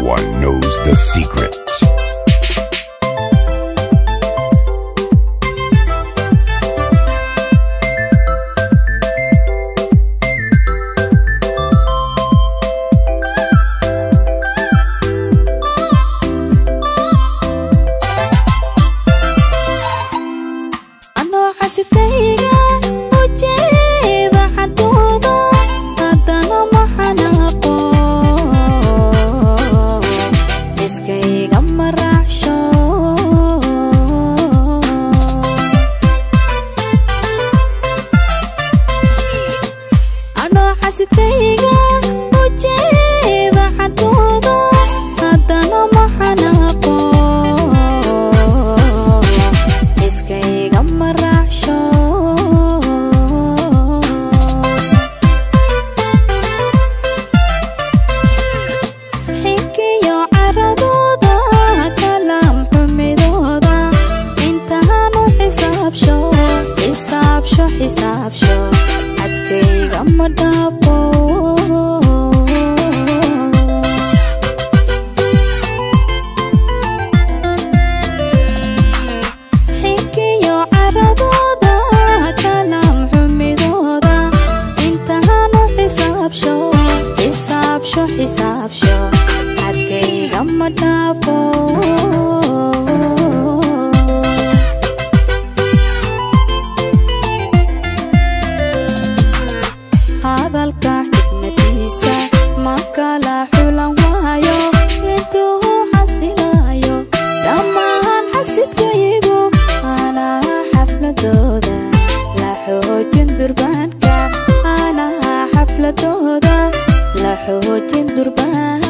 one knows the secret. anoo xasitayga u jeeda xadooda haddana maxanaaqo iskayga maraacsho anoo xasitayga u jeeda xadooda haddana maxanaaqo iskayga maraacsho xinkiyo caradooda kalaam xumidooda intaanu xisaabsho xisaabsho xisaabsho cadkayga ma dhaafo xinkiyo caradooda kalaam xumidooda intaanu xisaabsho xisaabsho xisaabsho cadkayga ma dhaafo hadalka xikmadiisa ma kala xulan waayo intuu xasilayo dhammaan xasidkaygu anaha xafladooda la xoojin durbaanka anaha xafladooda la xoojin durbaanka